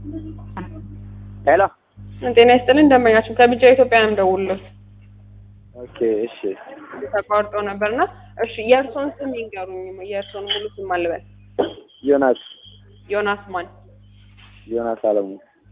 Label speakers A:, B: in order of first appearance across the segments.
A: ሄሎ
B: ጤና ይስጥልን ደንበኛችን ከቢጫ ኢትዮጵያ ነው የምደውልልዎት።
A: ኦኬ እሺ
B: ተቋርጦ ነበርና እሺ የእርስዎን ስም ይንገሩኝ። የእርስዎን ሙሉ ስም አልበል።
A: ዮናስ
B: ዮናስ ማን?
A: ዮናስ አለሙ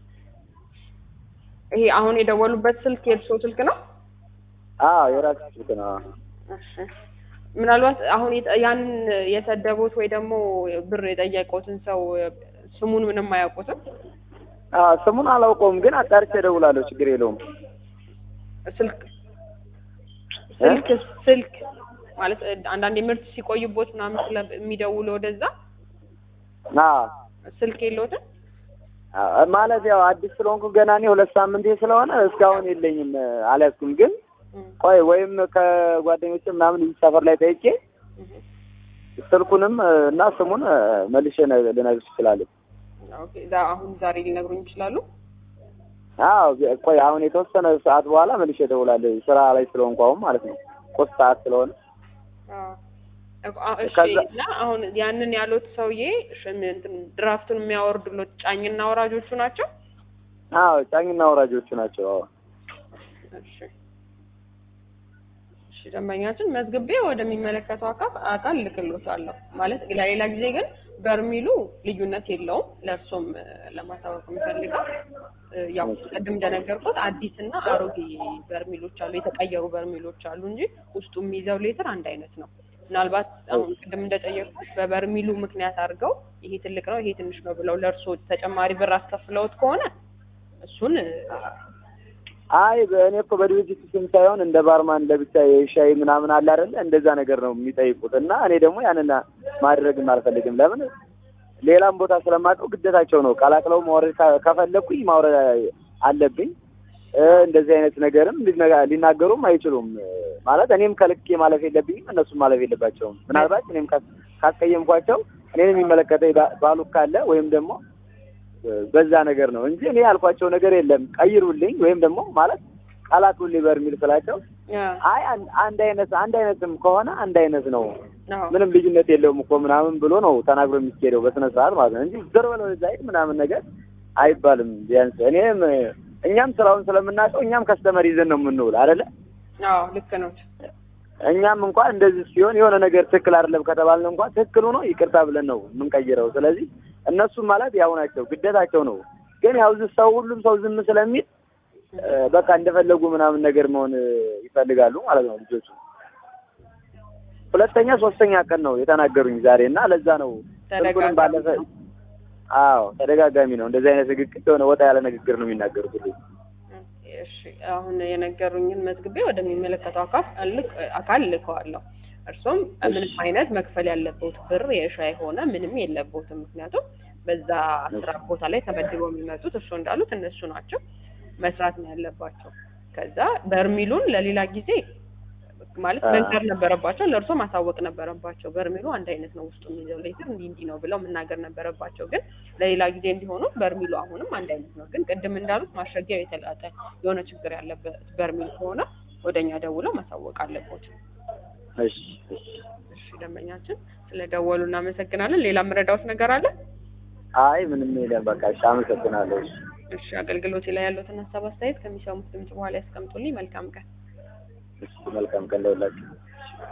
B: ይሄ አሁን የደወሉበት ስልክ የእርስዎ ስልክ ነው?
A: አዎ የራስ ስልክ ነው
B: እሺ ምናልባት አሁን የጠ- ያንን የሰደቡት ወይ ደግሞ ብር የጠየቁትን ሰው ስሙን ምንም አያውቁትም?
A: አዎ ስሙን አላውቀውም ግን አጣርቼ እደውላለሁ ችግር የለውም
B: ስልክ ስልክ ስልክ ማለት አንዳንዴ ምርት ሲቆይቦት ምናምን ስለሚደውሉ ወደዛ
A: አዎ
B: ስልክ የለዎትም?
A: አዎ፣ ማለት ያው አዲስ ስለሆንኩ ገና እኔ ሁለት ሳምንቴ ስለሆነ እስካሁን የለኝም አልያዝኩም ግን
B: እም፣
A: ቆይ ወይም ከጓደኞች ምናምን እዚህ ሰፈር ላይ ጠይቄ
B: እም።
A: ስልኩንም እና ስሙን መልሼ ነ- ልነግርሽ እችላለሁ
B: ኦኬ ዛ- አሁን ዛሬ ሊነግሩኝ ይችላሉ?
A: አዎ ቆይ አሁን የተወሰነ ሰዓት በኋላ መልሼ እደውላለሁ ስራ ላይ ስለሆንኩ አሁን ማለት ነው ቁርስ ሰዓት ስለሆነ
B: አዎ። እኮ- አ- እሺ
A: ከዛ-
B: እና አሁን ያንን ያሉት ሰውዬ እሺ፣ ምን እንትን ድራፍቱን የሚያወርዱሎት ጫኝና ወራጆቹ ናቸው?
A: አዎ ጫኝና ወራጆቹ ናቸው አዎ
B: እሺ እሺ፣ ደንበኛችን መዝግቤ ወደሚመለከተው አካል አካል ልክሎታለሁ። ማለት ለሌላ ጊዜ ግን በርሚሉ ልዩነት የለውም። ለእርሶም እ፣ ለማሳወቅ የምፈልገው እ፣ ያው ቅድም እንደነገርኩት አዲስና አሮጌ በርሚሎች አሉ፣ የተቀየሩ በርሚሎች አሉ እንጂ ውስጡ የሚይዘው ሌትር አንድ አይነት ነው። ምናልባት አሁን ቅድም እንደጠየቅኩት በበርሚሉ ምክንያት አድርገው ይሄ ትልቅ ነው ይሄ ትንሽ ነው ብለው ለእርሶ ተጨማሪ ብር አስከፍለውት ከሆነ እሱን እ፣
A: አይ በእኔ እኮ በድርጅቱ ስም ሳይሆን እንደ ባርማን ለብቻ የሻይ ምናምን አለ አይደለ እንደዛ ነገር ነው የሚጠይቁት እና እኔ ደግሞ ያንን ማድረግም አልፈልግም ለምን ሌላም ቦታ ስለማውቀው ግዴታቸው ነው ቀላቅለው ማውረድ ካ- ከፈለኩኝ ማውረድ አለብኝ እ፣ እንደዚህ አይነት ነገርም ሊነጋ- ሊናገሩም አይችሉም እ፣ ማለት እኔም ከልኬ ማለፍ የለብኝም እነሱም ማለፍ የለባቸውም ምናልባት እኔም ካስ- ካስቀየምኳቸው እኔን የሚመለከተኝ ባ- ባሉ ካለ ወይም ደግሞ በዛ ነገር ነው እንጂ እኔ ያልኳቸው ነገር የለም። ቀይሩልኝ ወይም ደግሞ ማለት ቀላቅሉልኝ በርሚል ስላቸው
B: ያ
A: አይ አን- አንድ አይነት አንድ አይነትም ከሆነ አንድ አይነት ነው
B: አዎ
A: ምንም ልዩነት የለውም እኮ ምናምን ብሎ ነው ተናግሮ የሚካሄደው በስነ ስርዓት ማለት ነው እንጂ ዘር በለው ዛይት ምናምን ነገር አይባልም። ቢያንስ እኔም እኛም ስራውን ስለምናውቀው እኛም ከስተመር ይዘን ነው የምንውል አይደለ?
B: አዎ ልክ ነው።
A: እኛም እንኳን እንደዚህ ሲሆን የሆነ ነገር ትክክል አይደለም ከተባልን እንኳን ትክክል ሆኖ ይቅርታ ብለን ነው የምንቀይረው። ስለዚህ እነሱም ማለት ያው ናቸው፣ ግዴታቸው ነው። ግን ያው እዚህ ሰው ሁሉም ሰው ዝም ስለሚል እ፣ በቃ እንደፈለጉ ምናምን ነገር መሆን እ፣ ይፈልጋሉ ማለት ነው ልጆቹ። ሁለተኛ ሶስተኛ ቀን ነው የተናገሩኝ ዛሬ እና ለዛ ነው ስልኩንም ባለፈ
B: ተደጋጋሚ ነው።
A: አዎ ተደጋጋሚ ነው እንደዚህ አይነት ንግግር የሆነ ወጣ ያለ ንግግር ነው የሚናገሩት ሁሉ
B: እሺ አሁን የነገሩኝን መዝግቤ ወደሚመለከተው አካል ልክ አካል ልከዋለሁ። እርሶም ምንም አይነት መክፈል ያለበት ብር የሻይ ሆነ ምንም የለቦትም። ምክንያቱም በዛ ስራ ቦታ ላይ ተመድበው የሚመጡት እርሶ እንዳሉት እነሱ ናቸው መስራት ነው ያለባቸው። ከዛ በርሚሉን ለሌላ ጊዜ ማለት
A: አ-
B: መንገር ነበረባቸው፣ ለእርሶ ማሳወቅ ነበረባቸው። በርሚሉ አንድ አይነት ነው ውስጡ የሚይዘው ሌትር እንዲህ እንዲህ ነው ብለው መናገር ነበረባቸው። ግን ለሌላ ጊዜ እንዲሆኑ በርሚሉ አሁንም አንድ አይነት ነው። ግን ቅድም እንዳሉት ማሸጊያው የተላጠ የሆነ ችግር ያለበት በርሚል ከሆነ ወደኛ ደውለው ማሳወቅ አለቦት።
A: እሺ እሺ
B: እሺ ደንበኛችን ስለደወሉ እናመሰግናለን። ሌላ የምረዳውት ነገር አለ?
A: አይ ምንም የለም በቃ እሺ አመሰግናለሁ እሺ
B: እሺ አገልግሎቴ ላይ ያሉትን ሀሳብ አስተያየት ከሚሰሙት ድምጽ በኋላ ያስቀምጡልኝ። መልካም ቀን።
A: እሺ መልካም ቀን ለሁላችሁ